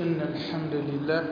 إن الحمد لله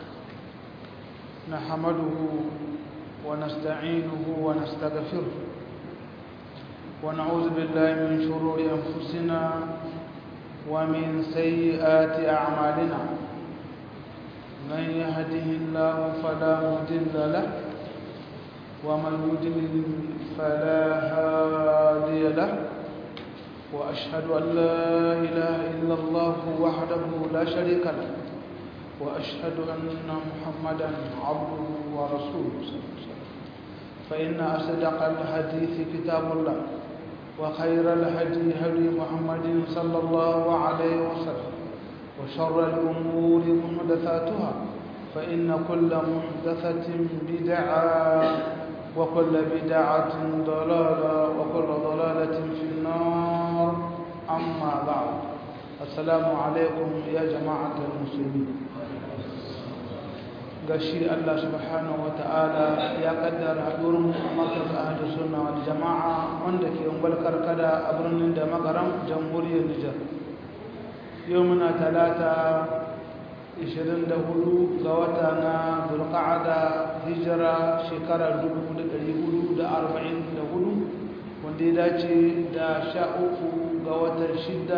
نحمده ونستعينه ونستغفره ونعوذ بالله من شرور أنفسنا ومن سيئات أعمالنا من يهده الله فلا مضل له ومن يضلل فلا هادي له وأشهد أن لا إله إلا الله وحده لا شريك له وأشهد أن محمدا عبده ورسوله فإن أصدق الحديث كتاب الله وخير الهدي هدي محمد صلى الله عليه وسلم وشر الأمور محدثاتها فإن كل محدثة بدعة وكل بدعة ضلالة وكل ضلالة في النار أما بعد السلام عليكم يا جماعة المسلمين gashi Allah subhanahu wa ta'ala ya kaddara haɗurin markaz ahli sunna wal jama'a wanda ke ungwal karkada a birnin da magaram jamhuriyar Nijar yau muna talata 24 ga wata na zulqa'ada hijira shekarar 1444 wanda ya dace da 13 ga watan 6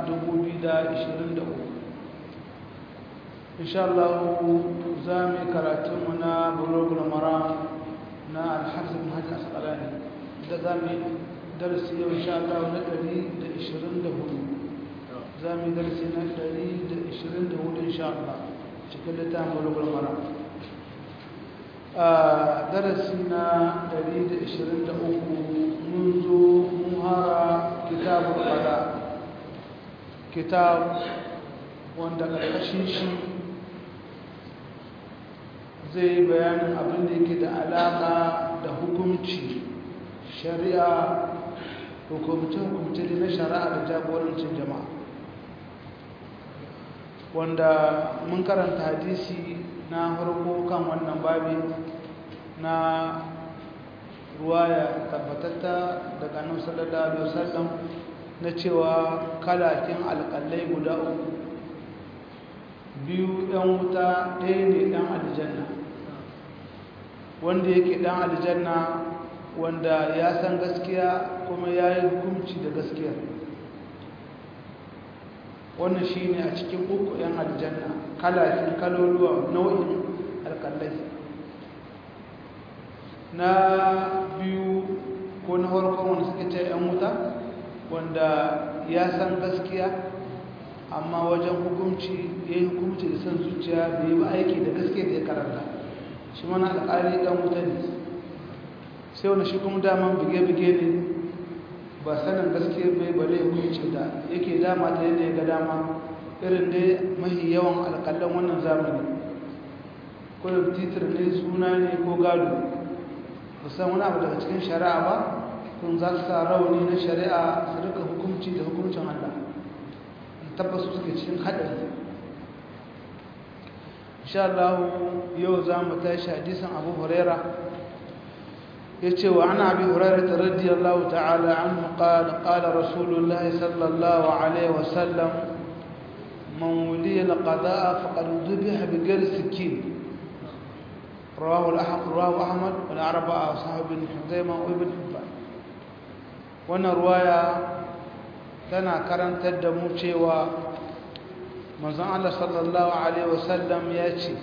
2023 insha Allah za mu yi karatunmu na bulogul mara na alhassan bin hajji asqalani da za mu yi darasi yau insha Allah na 124 za mu yi darasi na 124 insha Allah cikin littafin bulogul mara a darasi na 123 mun zo mun hara kitabul qada kitab wanda ƙarƙashin shi zai bayanin abin da yake da alaƙa da hukunci shari'a hukumce-hukumce na shari'a da jagorancin jama'a wanda mun karanta hadisi na farko kan wannan babi na ruwaya tabbatatta daga nan sallallahu alaihi wasallam na cewa kalakin alƙalai guda uku biyu ɗan wuta ɗaya ne ɗan aljanna wanda yake ɗan aljanna wanda ya san gaskiya kuma ya yi hukunci da gaskiya wannan shi ne a cikin uku ‘yan aljanna kalakin kaloluwa nau'in alƙalai na biyu ko na farkon wanda suke ce ‘yan wuta wanda ya san gaskiya amma wajen hukunci ya yi hukunci da san zuciya bai yi ba aiki da gaskiya da ya karanta shi mana alƙali ɗan wuta ne sai wani shi kuma daman bige-bige ne ba sanin gaskiya bai bale hukunci da yake dama ta yadda ya ga dama irin dai mahi yawan alƙallan wannan zamani ko da titir ne suna ne ko gado musan wani abu daga cikin shari'a ba kun za su sa rauni na shari'a su rika hukunci da hukuncin Allah tabbas suke cikin haɗari insha Allah yau za mu tashi hadisin Abu Huraira yace wa ana Abi Hurairah radiyallahu ta'ala anhu qala qala Rasulullah sallallahu alaihi wa sallam man wuliya al-qada'a faqad dhubiha bi ghayri sikin رواه الأحمد رواه أحمد والأربعة أصحاب بن حزيمة وابن حبان وانا رواية tana karantar da mu cewa manzon Allah sallallahu alaihi wasallam ya ce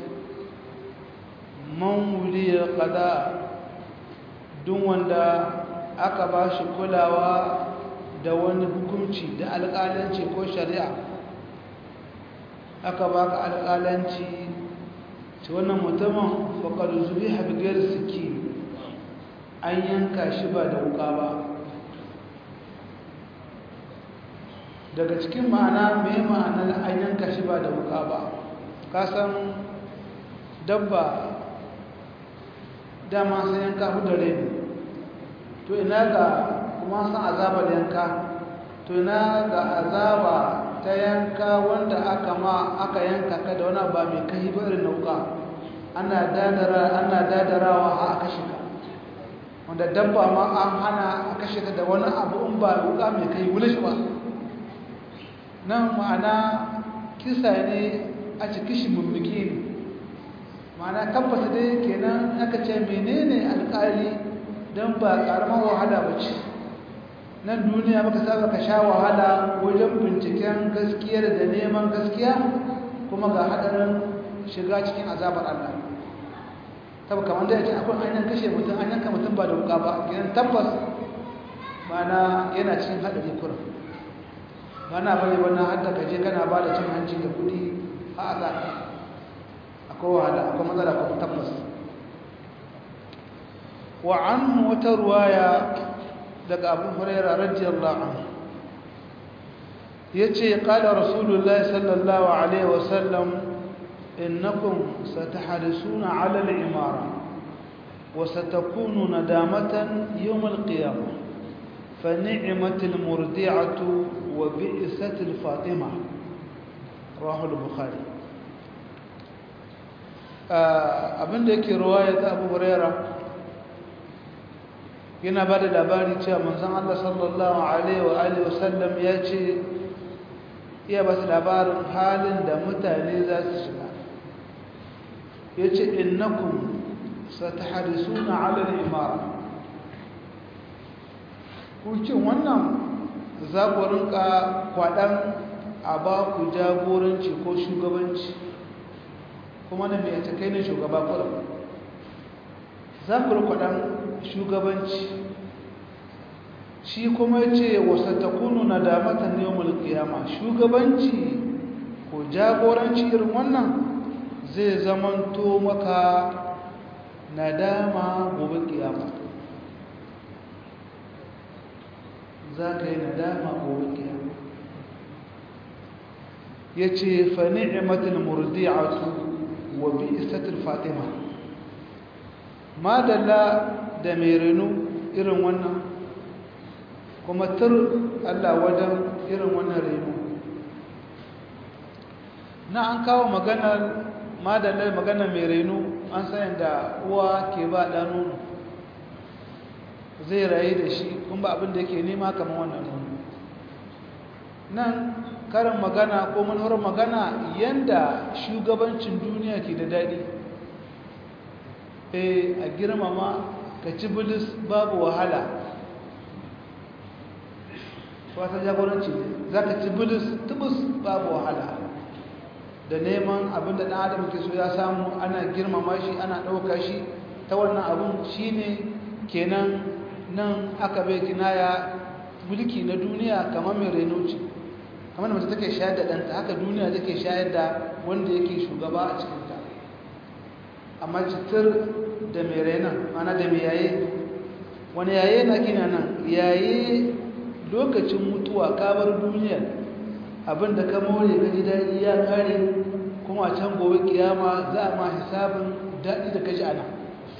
man wuliya qada duk wanda aka ba shi kulawa da wani hukunci da alƙalanci ko shari'a aka baka alƙalanci ce wannan mutumin faqad zubiha bi ghairi siki an yanka shi ba da wuka ba daga cikin ma'ana mai ma'anar an yanka shi ba da wuka ba kasan dabba dama sai yanka hudare ne to ina ga kuma san azabar yanka to ina ga azaba ta yanka wanda aka ma aka yanka ka da wani ba mai kai ba irin nauka ana dadara ana dadarawa a kashe ka wanda dabba ma an hana a kashe ta da wani abu in ba wuka mai kai wuli shi ba nan ma'ana kisa ne a cikin shi mummuki ne mana tabbata dai kenan aka ce menene alƙali don ba ƙaramar wahala ba ce nan duniya baka saba ka sha wahala wajen binciken gaskiyar da neman gaskiya kuma ga haɗarin shiga cikin azabar Allah tabbata kamar da ya ce akwai an kashe mutum an yanka mutum ba da wuka ba kenan tabbas mana yana cikin haɗari kurin mana bane wannan hadda kaje kana ba da cin hanci da kuɗi a azaba akwai wahala akwai matsala ko tabbas wa an wata ruwaya daga abu huraira radiyallahu anhu yace qala rasulullahi sallallahu alaihi wasallam innakum satahrisuna ala al-imara wa satakunu nadamatan yawm al-qiyamah fa ni'matul murdi'atu wa bi'satul fatima rawahu al-bukhari abinda yake ruwaya ta abu huraira yana ba da labari cewa manzon Allah sallallahu alaihi wa alihi wasallam ya ce iya ba su labarin halin da mutane za su shiga ya ce innakum satahrisuna ala al-imara kucin wannan za ku rinka kwaɗan a ba ku jagoranci ko shugabanci kuma na mai ta kai na shugaba kuɗin za ku rikwaɗan shugabanci shi kuma ce wasa ta kunu na damatan yawon kiyama shugabanci ko jagoranci irin wannan zai zamanto maka nadama gobe kiyama za ka yi nadama gobe kiyama ya ce fa ni'imatul murdi'atu wa bi'isatul fatima madalla da mai renu irin wannan kuma tur Allah wajen irin wannan renu na an kawo maganar madalla maganar mai renu an sayan da uwa ke ba da nono zai rayu da shi kuma ba abin da yake nema kamar wannan nono nan karin magana ko manufar magana yanda shugabancin duniya ke da daɗi e a girmama ka ci bilis babu wahala wata jagoranci ne za ka ci bilis tubus babu wahala da neman abin da ɗan adam ke so ya samu ana girmama shi ana ɗauka shi ta wannan abin shi ne kenan nan aka bai kinaya mulki na duniya kamar mai renoci kamar da mace take shayar da ɗanta haka duniya take shayar da wanda yake shugaba a cikinta amma citar da mai renon mana da mai yaye wani yaye na kina nan yaye lokacin mutuwa kabar duniya abinda ka more ka ji daɗi ya kare kuma a can gobe kiyama za a ma hisabin daɗi da kaji ana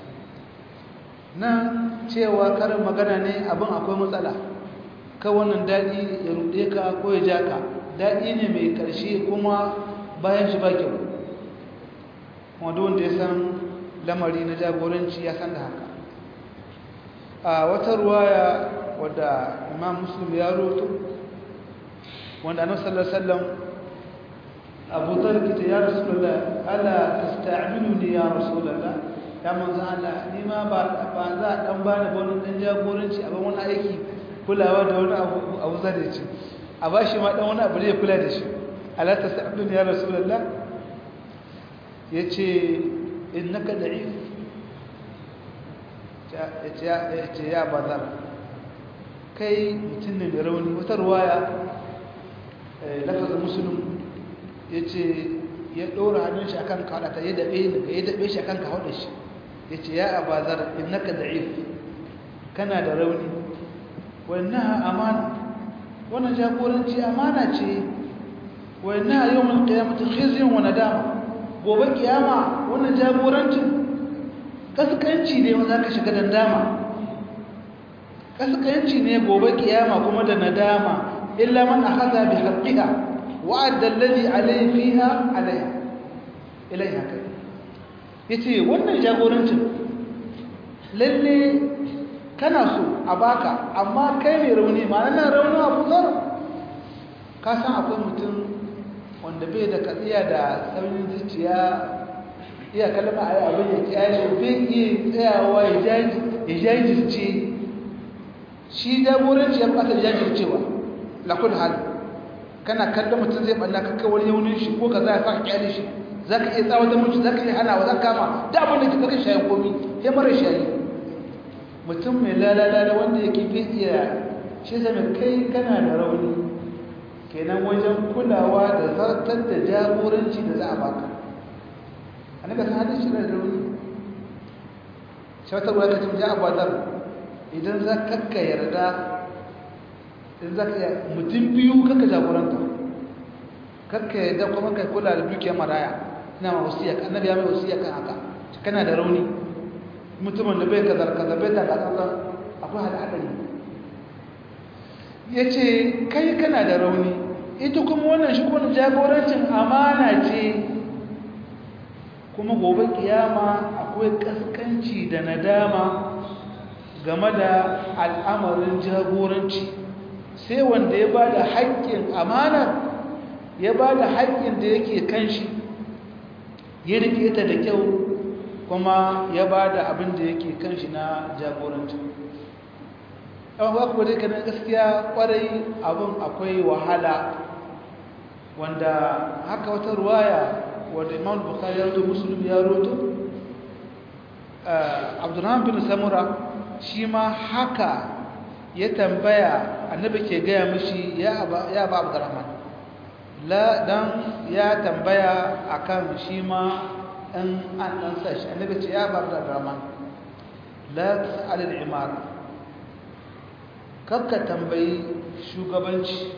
nan cewa karin magana ne abin akwai matsala ka wannan daɗi ya ruɗe ka ko ya ja ka daɗi ne mai ƙarshe kuma bayan shi ba kyau wanda wanda ya san lamari na jagoranci ya san da haka a wata ruwaya wadda imam muslim ya roto wanda annabi sallallahu alaihi wasallam abu talib ta ya rasulullah ala tasta'miluni ya rasulullah ya manzo Allah ni ma ba ba za dan bani ba wani dan jagoranci a ban wani aiki kulawa da wani abu abu zare ce a bashi ma dan wani abu ne kula da shi ala tasta'miluni ya rasulullah yace innaka da'if ya ce ya bazar kai mutum ne mai rauni wata ruwaya lafazin musulun ya ce ya ɗora hannun shi akan kawadata ya daɓe ya daɓe shi akan kawadar shi ya ce ya abazar innaka da'if kana da rauni wannan amana wannan jagoranci amana ce wannan yau mun kiyamata khizyun wa nadama gobe kiyama wannan jagorancin kaskanci ne wanda ka shiga dandama kaskanci ne gobe kiyama kuma da nadama illa man akhadha bi haqqiha wa adda alladhi alayhi fiha alayha ilaiha kai yace wannan jagorancin lalle kana so a baka amma kai mai rauni ma'ana nan rauni abu zar ka san akwai mutum wanda bai da katsiya da sauyin zuciya iya kalma a yi abin ya kyale bai iya tsayawa ya jajirce shi jagoranci ya bukata jajircewa lakul hal kana kallon mutum zai balla kakka wani yaunin shi ko ka za a faka kyale shi za ka iya tsawata mutu za ka iya hana wa za ka kama da abin da ke kakan shayin komi ya mara shayi mutum mai lalala wanda yake bai iya shi zama kai kana da rauni kenan wajen kulawa da zartar da jagoranci da za a baka a naga ta hadin shi da rauni shawatar wadda ka cimja abadar idan za kakka yarda idan za ka yi mutum biyu kakka jagoranta kakka yarda kuma kai kula da dukiyar maraya ina ma wasiya ka annabi ya mai wasiya kan haka kana da rauni mutumin da bai kazar kazar bai da kazar akwai hada hadari ya ce kai kana da rauni ita kuma wannan shi kuma jagorancin amana ce kuma gobe kiyama akwai kaskanci da nadama game da al'amarin jagoranci sai wanda ya ba da haƙƙin amana ya ba da haƙƙin da yake kan shi ya rike ta da kyau kuma ya ba da abin da yake kan shi na jagoranci yawan ba kuwa dai kanan gaskiya kwarai abin akwai wahala wanda haka wata ruwaya wadda imam bukari ya roto musulun ya roto abdurrahman bin samura shi ma haka ya tambaya annabi ke gaya mishi ya ba abdurrahman la dan ya tambaya akan shi ma in an dan sashi annabi ce ya ba abdurrahman la tas'al al-imara kakka tambayi shugabanci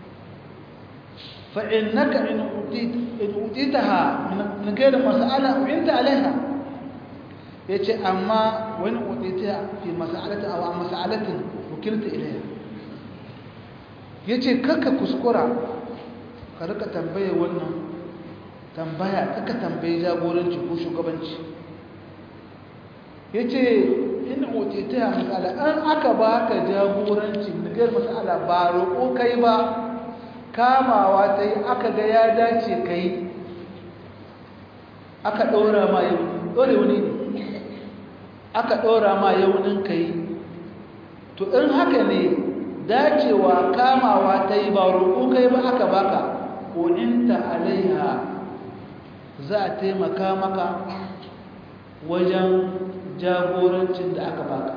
fa'innaka in utitaha min gaira mas'ala uinta alaiha yace amma wani utita fi mas'alati aw mas'alatin wakilta ilaiha yace kakka kuskura ka rika tambaye wannan tambaya kakka tambayi jagoranci ko shugabanci yace in otita masala an aka baka jagoranci nigar masala ba roƙo kai ba kamawa ta yi aka ga ya dace kai aka ɗora ma yau ɗore wani ne aka ɗora ma yaunin kai to in haka ne dacewa kamawa ta yi ba roƙo kai ba aka baka ƙoninta alaiha za a taimaka maka wajen jagorancin da aka baka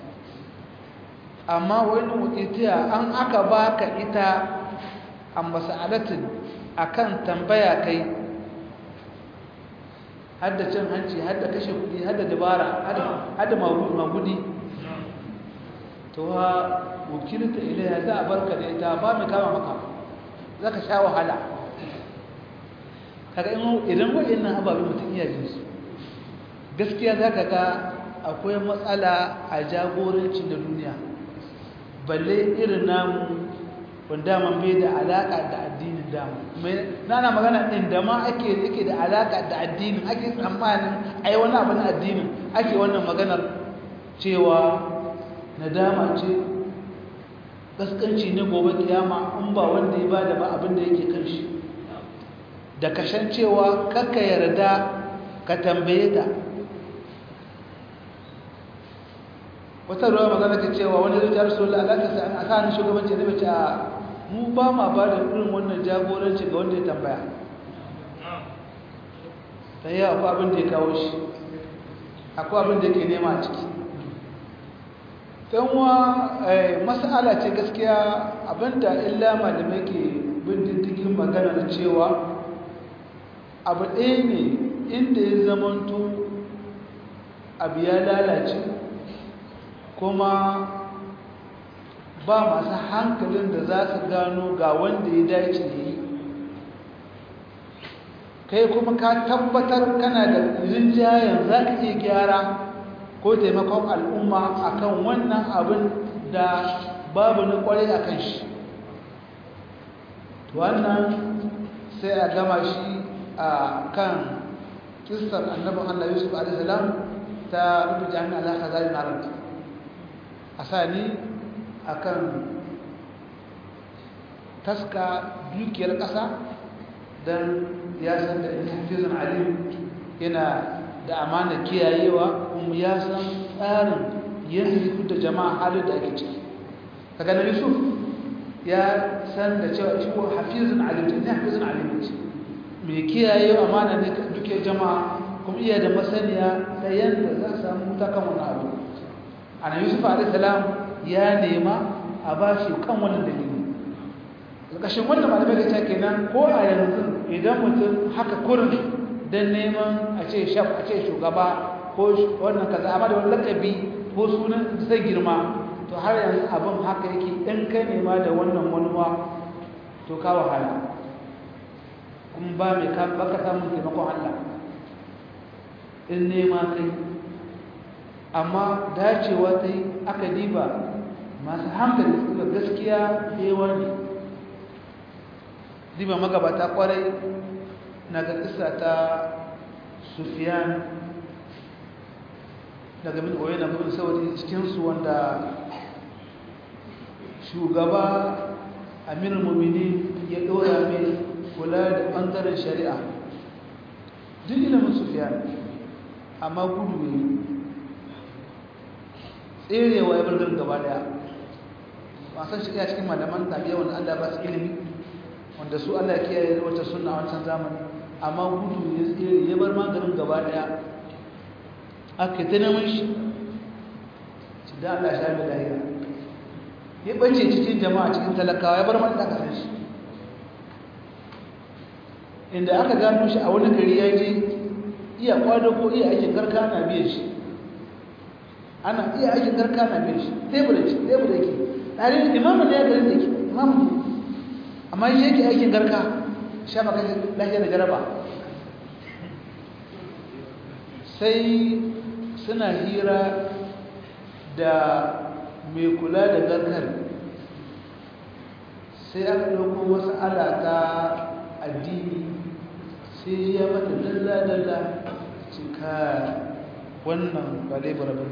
amma wani mutitiya an aka baka ita a masalatin akan tambaya kai hadda cin hanci hadda kashe kudi hadda dabara hadda magudi to ha wakilta ilaya za a barka da ita ba mai kama maka za ka sha wahala kaga idan wa'in ababen mutum iya jinsu gaskiya za ka ga akwai matsala a jagoranci na duniya balle irin namu wanda man bai da alaƙa da addinin damu na na magana ɗin da ma ake yake da alaƙa da addinin ake tsammanin ai wani abu na addinin ake wannan maganar cewa nadama ce gaskanci ne gobe kiyama in ba wanda ya bada ba abin da yake kan shi da kashan cewa kakka yarda ka tambaye ta wata ruwa magana ke cewa wani zai jar su Allah ta sa a kan shugabanci da bace a mu ba ma ba da irin wannan jagoranci ga wanda ya tambaya ta yi akwai abin da ya kawo shi akwai abin da yake nema a ciki wa mas'ala ce gaskiya abinda illa malamai ke bin diddigin magana da cewa abu ɗaya ne inda ya zamanto abu ya lalace kuma ba masu hankalin da za su gano ga wanda ya dace da yi kai kuma ka tabbatar kana da rinjayen za ka iya gyara ko taimakon al'umma akan wannan abin da babu na kwarai a kan shi wannan sai a gama shi a kan kistar annabin allah yusuf a.s. ta rubuta hannun alaƙa zari na ranta a sani a kan taska dukiyar ƙasa don ya san da hafizan alim yana da amana kiyayewa kuma ya san tsarin yin da jama'a halin da ake ciki kaga na yusuf ya san da cewa shi ko hafizan alim ne hafizan alim ce mai kiyaye amana ne duke jama'a kuma iya da masaniya da yadda za a samu ta kan wani abu ana yusuf alaihissalam ya nema a ba shi kan wannan dalili ƙarƙashin wannan malamai da kenan ko a yanzu idan mutum haka kurin don neman a ce shaf a ce shugaba ko wannan kaza amma da wani lakabi ko sunan zai girma to har yanzu abin haka yake in kai nema da wannan manuwa to ka wahala kuma ba mai baka samun taimakon Allah in nema kai amma dacewa ta yi aka diba masu hankali suka gaskiya yawa ne diba magabata kwarai na ga kisa ta sufiyan daga min oye na gudun sauri cikinsu wanda shugaba amir mumini ya ɗora mai kula da ɓangaren shari'a duk ilimin sufiyan amma gudu ne tserewa ya bargar gaba daya wasan shari'a cikin malaman tabiya wanda allah ba su ilimi wanda su allah kiyaye wata suna wancan zamani amma gudu ya tsere ya bar maganin gaba daya aka ta neman shi ci da allah sha mai lahira ya ɓace cikin jama'a cikin talakawa ya bar man da aka san shi inda aka gano shi a wani gari ya je iya kwado ko iya aikin garka na biyan shi ana iya aikin garka na biyan shi tebur da tebur da yake tare da imamu ne ya garin da yake imamu ne amma shi yake aikin garka sha maka lafiya da jaraba sai suna hira da mai kula da garkar sai aka ɗauko wasu alata addini sai ya mata dalla-dalla cika wannan ba laifar ba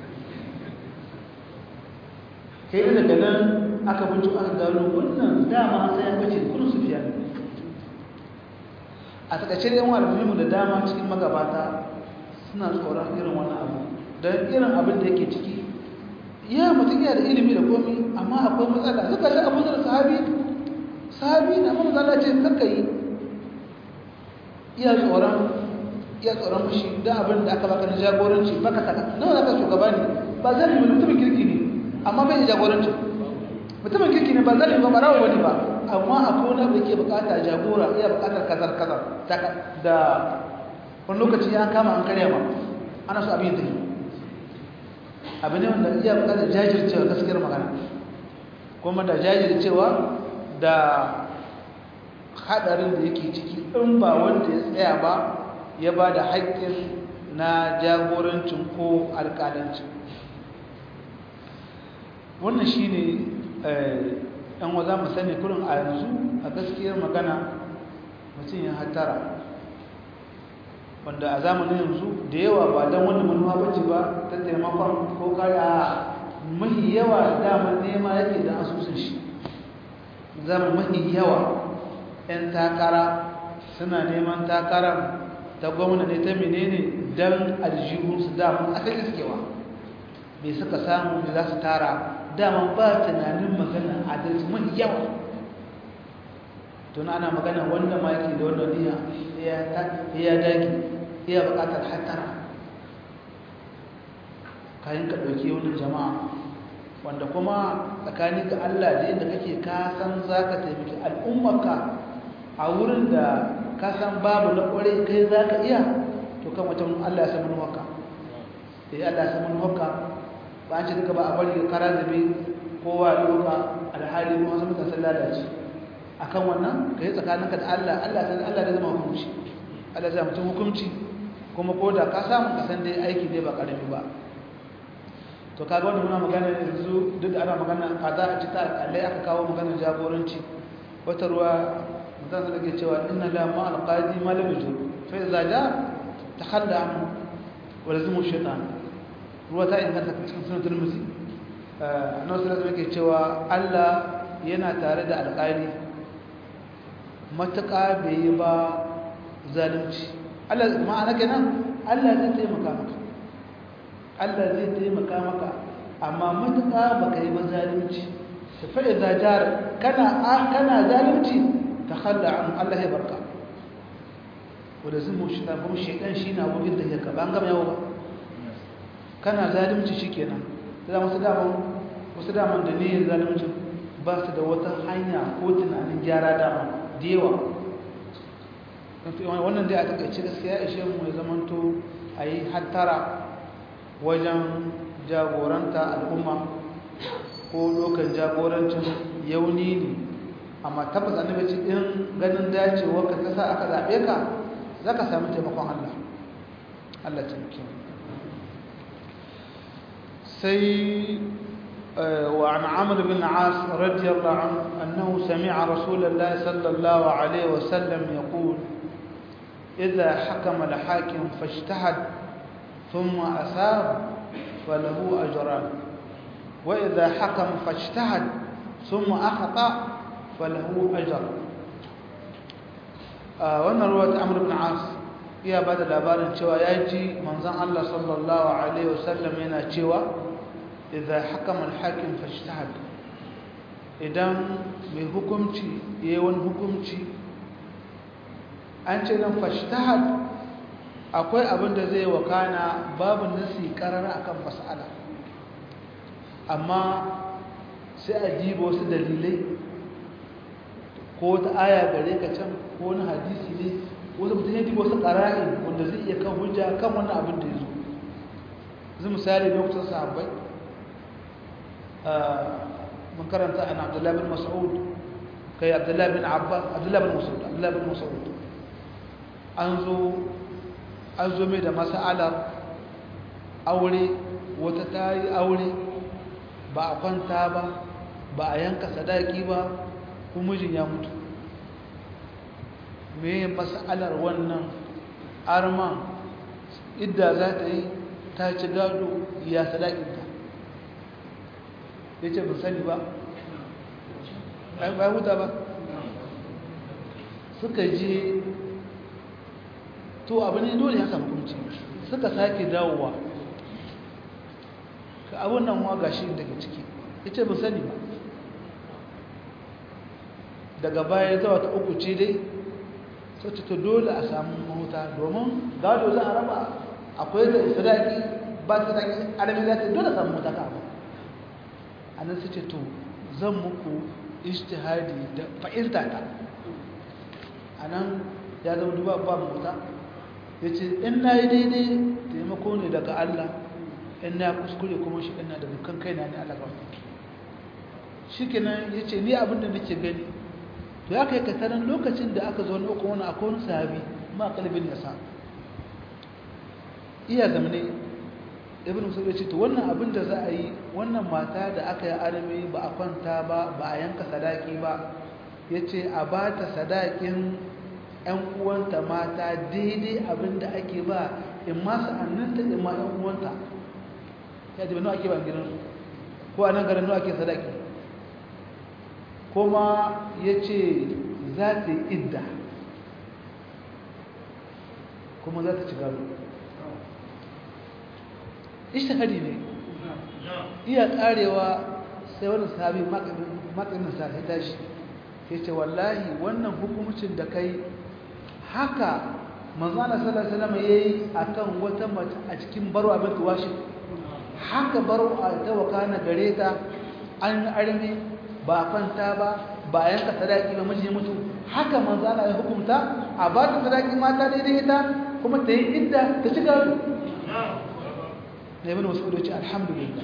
kai da daga nan aka bincin aka gano wannan dama sai ya bace kudin su fiya a takaice da yawan almuhimu da dama cikin magabata suna tsoron irin wannan abu don irin abin da yake ciki ya mutum yana da ilimi da komi amma akwai matsala suka shi abu da sahabi sahabi na mun zala ce kakka yi iya tsoron iya tsoron fushi da abin da aka baka na jagoranci baka saka nawa zaka shugaba ne ba zai yi mutumin kirki ne amma bai jagoranci mutumin kirki ne ba zai yi ba barawo wani ba amma akwai wani abu da ke bukata jagora iya bukatar kazar kazar da wani lokaci ya kama an karya ma ana so abin tafi abu ne wanda iya bukatar jajircewa gaskiyar magana kuma da jajircewa da hadarin da yake ciki in ba wanda ya tsaya ba ya ba da haƙƙin na jagorancin ko alƙalancin wannan shi ne ɗan wa za mu sani kurin a yanzu a gaskiyar magana mutum ya hatara wanda a zamanin yanzu da yawa ba don wani manuwa bace ba ta taimakon ko kaya mahi yawa damar nema yake da asusun shi zama mahi yawa 'yan takara suna neman takarar ta gwamna ne ta menene don aljihunsu damar asali sukewa mai suka samu da za su tara damar ba tunanin magana adalci mahi yawa tun ana magana wanda ma yake da wanda niya ya dagi iya bukatar hatara kayan ka ɗauki wani jama'a wanda kuma tsakani ga Allah da yadda kake ka san za ka taimaki al'ummarka a wurin da ka san babu na ƙware kai za ka iya to kan wata Allah ya san manuwarka sai Allah ya san manuwarka ba an ce duka ba a bari kara zabe kowa ya doka alhali kuma wasu mutane sun lalace akan wannan ka yi tsakaninka da Allah Allah san Allah da zama hukunci Allah zai mutum hukunci kuma ko da ka samu ka san dai aiki ne ba karami ba to kaga wanda muna magana yanzu duk da ana magana kaza a cikin alƙalai aka kawo maganar jagoranci wata ruwa mutum da ke cewa inna la ma alqadi ma lam yujur fa idza ja takhalla anhu wa lazimu shaytan ruwa ta inganta cikin sunan turmuzi annabi sallallahu alaihi wasallam ke cewa Allah yana tare da alƙali matuƙa bai yi ba zalunci Allah ma'ana kenan Allah zai taimaka maka Allah zai taimaka maka amma matuƙa baka yi ba zalunci fa idza jar kana kana zalunci takhalla an Allah ya barka wanda zai mu shi kuma shedan shi na bugin da yake ban gama yawo ba kana zalunci shikenan da wasu daman wasu daman da niyyar zalunci ba su da wata hanya ko tunanin gyara dama da yawa wannan dai a takaice gaskiya ishe mu ya zamanto a yi hattara wajen jagoranta al'umma ko lokan jagorancin yauni ne amma tabbas annabi ce in ganin dacewa ka kasa aka zaɓe ka za ka sami taimakon Allah Allah taimake sai وعن عمرو بن عاص رضي الله عنه أنه سمع رسول الله صلى الله عليه وسلم يقول إذا حكم الحاكم فاجتهد ثم أثاب فله أجران وإذا حكم فاجتهد ثم أخطأ فله أجر wannan ruwa ta amur bin as iya ba da labarin cewa ya ji manzan Allah sallallahu Alaihi wasallam yana cewa idan hakaman hakim fashtahad idan mai hukumci ya yi wani hukumci an ce nan fashtahad akwai abin da zai wakana babu nasi karara akan mas'ala amma sai a jiba wasu dalilai ko wata aya gare ka can ko wani hadisi ne wasu mutum ya jiba wasu ƙara'in wanda zai iya kan hujja kan wannan abin da ya zo zai misali lokacin sahabbai mun karanta an abdullahi bin mas'ud kai abdullahi bin abbas abdullahi bin mas'ud abdullahi bin mas'ud an zo an zo mai da mas'alar aure wata ta yi aure ba a kwanta ba ba a yanka sadaki ba kuma mijin ya mutu me mas'alar wannan arman idda za ta yi ta ci gado ya sadakinta ya ce ba sani ba ba huta ba suka je to abu ne dole ya samu kunci suka sake dawowa ka abun nan wa gashi daga ciki ya ce ba sani ba daga baya zuwa ta uku ce dai sai ta dole a samu mahuta domin gado za a raba akwai da sadaki ba ta sadaki arabi za ta dole a samu mahuta ka abu a nan sai ce to zan muku ishtihadi da fa'ilta ta a nan ya zama duba ba mahuta ya ce in na yi daidai taimako ne daga Allah in na kuskure kuma shi ina da dukkan kaina ne Allah ba shi kenan ya ce ni abinda nake gani to ya kai katarin lokacin da aka zo na uku wani akwai wani sahabi ma kalbin ya sa iya zamane ibn musul ya ce to wannan abin da za a yi wannan mata da aka yi arami ba a kwanta ba ba a yanka sadaki ba ya ce a ba ta sadakin 'yan uwanta mata daidai abin da ake ba in ma sa'anninta in ma 'yan uwanta ya ce ba nawa ake ba gidansu ko a nan garin nawa ake sadaki kuma ya ce za ta yi idda kuma za ta ci gado ishtihadi ne iya karewa sai wani sahabi matsayin sa ya tashi ya ce wallahi wannan hukumcin da kai haka manzana sallallahu alaihi wasallam yayi akan wata mace a cikin baro abin tuwashi haka baro a ta wakana gare ta an arme ba kwanta ba ba yanka sadaki ba miji mutu haka manzo Allah ya hukunta a ba ta sadaki mata daidai ita kuma ta yi idda ta ci gado ne ibn mas'ud ya ce alhamdulillah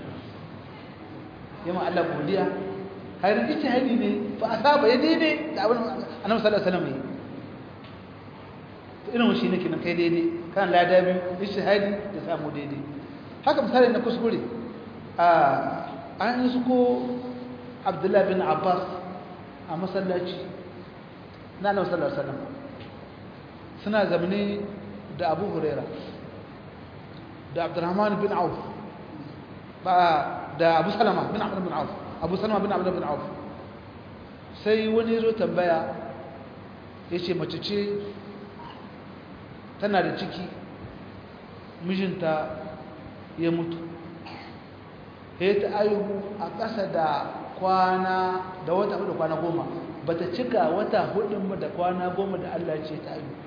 yamma Allah godiya hayar ijtihadi ne fa asaba ya daidai da abin annabi sallallahu alaihi wasallam yi irin shi nake nan kai daidai kan lada biyu ijtihadi da samu daidai haka misali na kuskure a an yi su ko abdullahi bin abbas a masallaci na nan sallar salam suna zamani da abu huraira da abdurrahman bin auf ba da abu salama bin abdul bin auf abu salama bin abdul bin auf sai wani zo tambaya ya ce mace ce tana da ciki mijinta ya mutu ya ta aihu a ƙasa da kwana da wata hudu kwana goma ba ta cika wata hudun ba da kwana goma da Allah ce ta aihu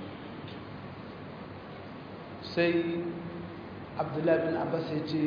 sai abdullahi bin abbas ya ce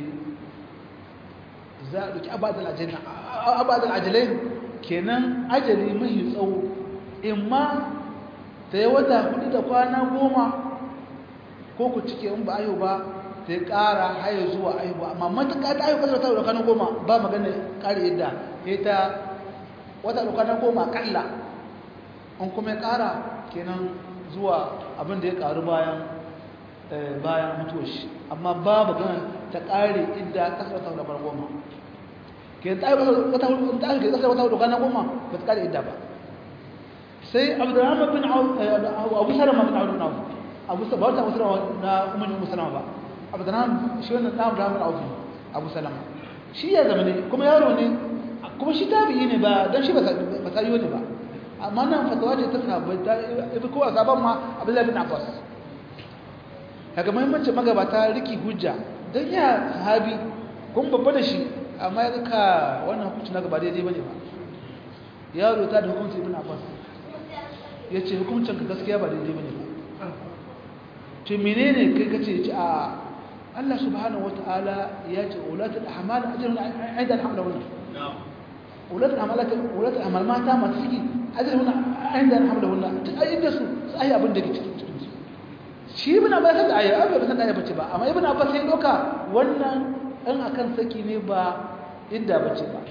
za a ɗauki abadal ajalai kenan ajali mahi tsawo in ma ta yi wata hudu da kwana goma ko ku cike in ba ayo ba ta yi ƙara haye zuwa ayo ba amma matuƙa ta ayo ƙasar ta da kwana goma ba magana ƙari yadda ya ta wata da kwana goma ƙalla an kuma ya ƙara kenan zuwa abin da ya ƙaru bayan bayan mutuwar shi amma ba magana ta ƙare idda ƙasar ta da kwana goma ke ta ayo wata hudu ta ayo ƙasar wata da kwana goma ba ta ƙare idda ba sai abdurrahman bin abu salama bin abu nawu abu ba wata abu salama na umar abu salama ba abdurrahman shi wannan na abdurrahman abu abu salama shi ya zama ne kuma yaro ne kuma shi tabi'i ne ba don shi ba sayo ne ba amma nan fatawa ce ta sahabbai ta ibi kowa sabon ma abdullahi bin abbas daga muhimmanci magabata riki hujja don ya sahabi kuma babba da shi amma ya ka wannan hukunci na gaba daidai bane ba yaro ta da hukunci ibn abbas ya ce hukuncin ka gaskiya ba daidai bane ba to menene kai kace ce a Allah subhanahu wataala ya ce ulatul ahmal ajrun aidan hamlahun ulatul ahmal ulatul ahmal mata masu ciki ajrun aidan hamlahun ta ayyuka su sai abin da ke cikin cikin su shi ibn abbas da aya ba san da aya bace ba amma ibn abbas sai doka wannan in akan saki ne ba inda bace ba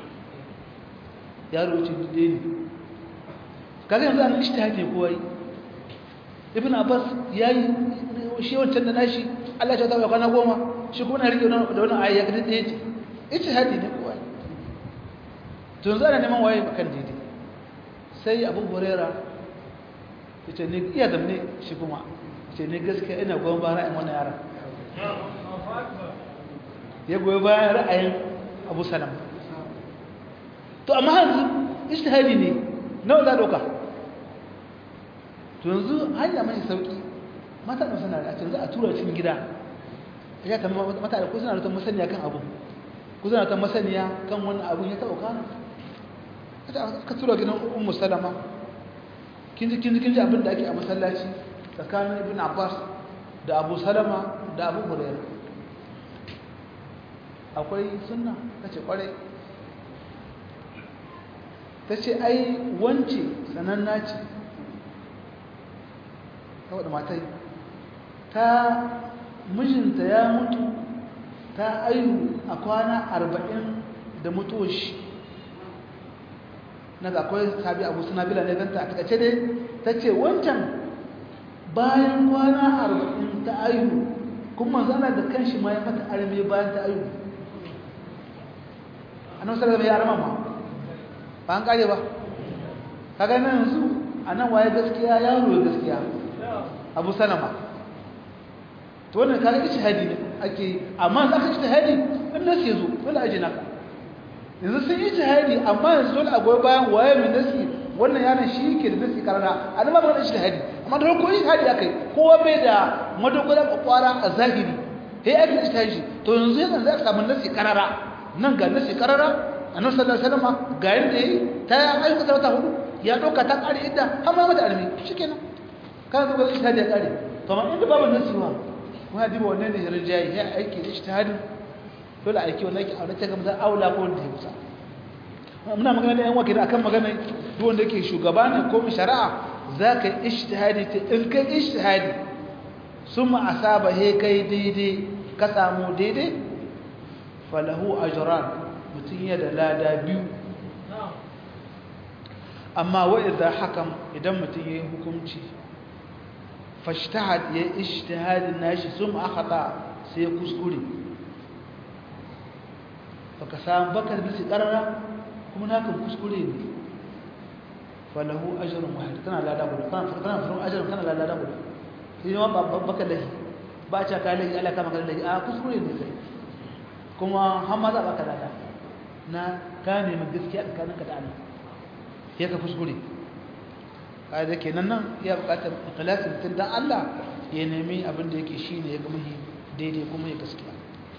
yaro ce dide ne kaga yanzu an ishtihadi ko wai ibn abbas yayi shi wancan da nashi Allah ya tabbata kwana goma shi kuma na rike da wannan ayya ga dade ce ishtihadi ne ko wai to yanzu ana neman waye bakan dide sai abu huraira yace ne iya zamne shi kuma ce ne gaskiya ina goyon bayan ra'ayin wannan yaran ya goyi bayan ra'ayin abu salam to amma yanzu ishtihadi ne nawa za doka to yanzu hanya mai sauki mata da suna da yanzu a tura cikin gida ya kama mata da ko suna da masaniya kan abu ko suna da masaniya kan wannan abun ya taɓa kana ka tura gidan ummu salama kin ji kin ji kin ji abin da ake a masallaci tsakanin ibn abbas da abu salama da abu hurairah akwai sunna kace kwarai ta ce ai wance sananna ce saboda matai ta mijinta ya mutu ta ayu a kwana arba'in da mutuwar shi na ga akwai sabi abu suna bila ne ganta a takace dai ta ce wancan bayan kwana arba'in ta ayu kuma zana da kanshi ma ya mata arme bayan ta ayu annabi sallallahu alaihi wasallam ya ma ba an kare ba kaga nan yanzu anan waye gaskiya yaro ya gaskiya abu salama to wannan kaga ijtihadi ne ake amma za ka ijtihadi in nasi yazo dole aje naka yanzu sun ijtihadi amma yanzu dole a goyi bayan waye mai nasi wannan yaron shi ke da nasi karara an ba magana ijtihadi amma da ko ijtihadi akai kowa bai da madogara kwakwara a zahiri sai ake ijtihadi to yanzu yanzu za ka samu nasi karara nan ga nasi karara annabi sallallahu alaihi wasallam ga yanda yayi ta ayyuka ta wata hudu ya doka ta kare idda har ma mata armi shikenan kana zuwa ijtihadi ya kare to amma inda babu nasiwa kuma ya diba wannan ne rijai ya aiki da ijtihadin dole aiki wannan aiki aure ta gamsa aula ko wanda ya kusa muna magana da yan wakili akan magana duk wanda yake shugaba ne ko shari'a zaka ijtihadi ta in kai ijtihadi summa asaba he kai daidai ka samu daidai falahu ajran mutun ya da lada biyu amma wa idza hakam idan mutun yayi hukunci fashtahad ya ijtihadin nashi summa akhata sai kuskure baka samu baka da karara kuma naka kuskure ne falahu ajrun wahid kana lada guda kana kana farun ajrun kana lada guda sai ma baka lahi ba ta ka lahi Allah ka maka lahi a kuskure ne sai kuma har ma za baka lada na ka ne mai gaskiya tsakaninka da Allah sai ka kuskure kaga kenan nan ya buƙatar ikhlasin mutum dan Allah ya nemi abin da yake shine ya ga muhi daidai kuma ya gaskiya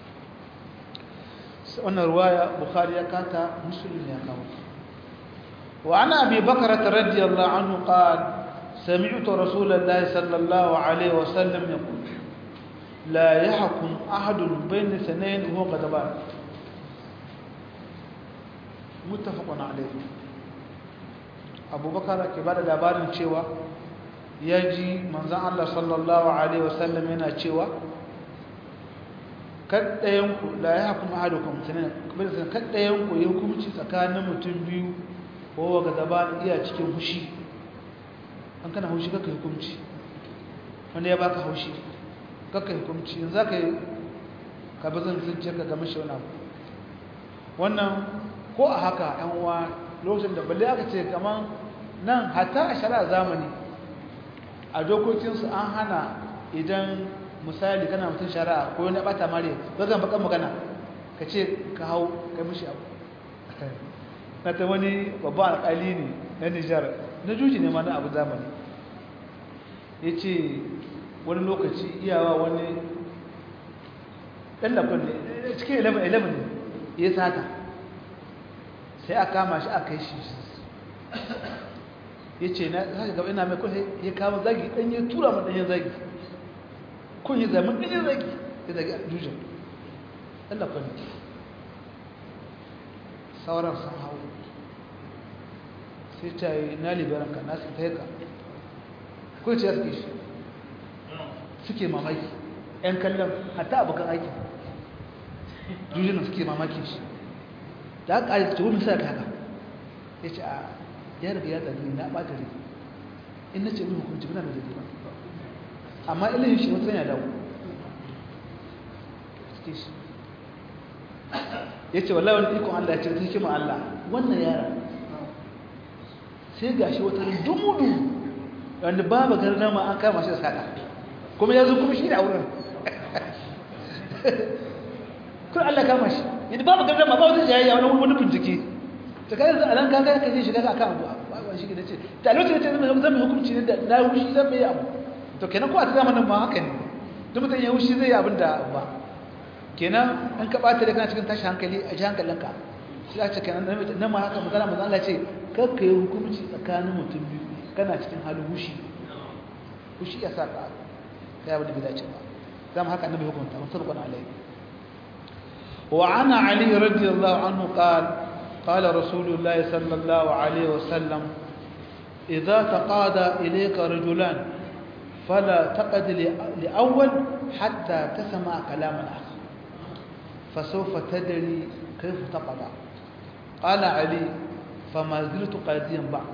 wannan ruwaya bukhari ya kata muslim ya kawo wa ana abi bakr radiyallahu anhu qala sami'tu rasulullahi sallallahu alaihi wasallam yaqul la yahkum ahadun bayna sanayn huwa qadaban muttafaqun alayhi abubakar ke bada labarin cewa yaji manzon Allah sallallahu alaihi wasallam yana cewa kaddayanku la ya kuma ahadukum sanan kamar sanan kaddayanku ya hukunci tsakanin mutum biyu ko ga zaba iya cikin hushi an kana hushi kaka hukunci wanda ya baka haushi kaka hukunci yanzu zaka yi ka bazan zuciya ka ga mashi wani abu wannan ko a haka yan uwa lokacin da balle aka ce kaman nan hatta a shari'a zamani a dokokinsu an hana idan misali kana mutum shari'a ko wani bata mare zagan bakan magana ka ce ka hau kai mishi abu na ta wani babban alƙali ne na nijar na juji ne ma na abu zamani ya ce wani lokaci iyawa wani ɗan lafin ne cikin 11 ne ya sata sai a kama shi a kai shi ya ce na haka gaba ina mai kwanai ya kama zagi ɗan ya tura ma ɗanyen zagi kun yi zaman ɗanyen zagi ya zagi a jujin ɗallafin sauran sun hau sai ta yi na liberanka na su taika kun ce ya suke shi suke mamaki ‘yan kallon hatta abokan aiki jujin suke mamakin shi da aka ƙari ce wani sa kaka ya ce a ya riga ya tsari na ɓata rai in na ce min hukunci muna da zai ba amma ilimin shi wata yana dawo suke shi ya ce wallahi wani ikon Allah ya ce ta hikima Allah wannan yara sai ga shi wata dumu-dumu wanda babu garna ma an kama shi da sada kuma ya zo kuma shi da wurin kun Allah kama shi yadda babu garna ma ba wata jayayya wani wani bincike ta kai yanzu a nan kaga ka je shiga ka kan abu ba shi da ce ta lokacin da ce zan mai hukunci ne da na wushi zan mai abu to kenan ko a zamanin ma haka ne duk mutum ya wushi zai yi abin da ba kenan an ka bata da kana cikin tashi hankali a ji hankalinka sai a ce kenan nan ma haka magana manzo Allah ce kar ka yi hukunci tsakanin mutum biyu kana cikin halin hushi hushi ya saka kai abin da bai dace ba zama haka annabi hukunta mutabaqan alaihi wa ana ali radiyallahu anhu qala قال رسول الله صلى الله عليه وسلم إذا تقاضى إليك رجلان فلا تقد لأول حتى تسمع كلام الآخر فسوف تدري كيف تقضى قال علي فما زلت قاضيا بعد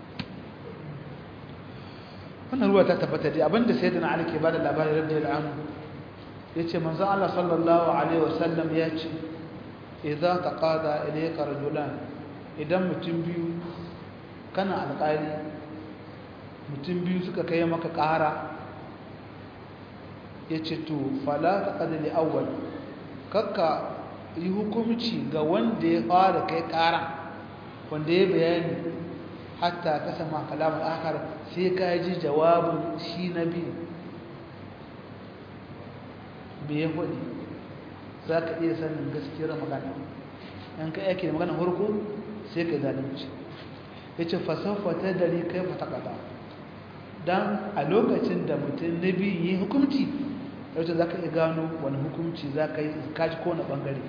wannan ruwa ta tabbata dai abinda sayyidina Ali ke bada labarin radiyallahu anhu yace manzo Allah sallallahu alaihi wasallam yace idza taqada ilayka rajulan idan mutum biyu kana alƙali mutum biyu suka kai maka ƙara yace to fala taqad li awwal kakka yi hukunci ga wanda ya fara kai ƙara wanda ya bayani hatta ka sama kalamar akar sai ka ji jawabin shi na biyu me ya faɗi za ka iya sanin gaskiyar magana yan ka yake da magana harko sai ka zalunci ya ce fasafa ta dari kai fata kata don a lokacin da mutum na biyu yi hukumci yauce za ka iya gano wani hukumci za ka yi kaji kowane ɓangare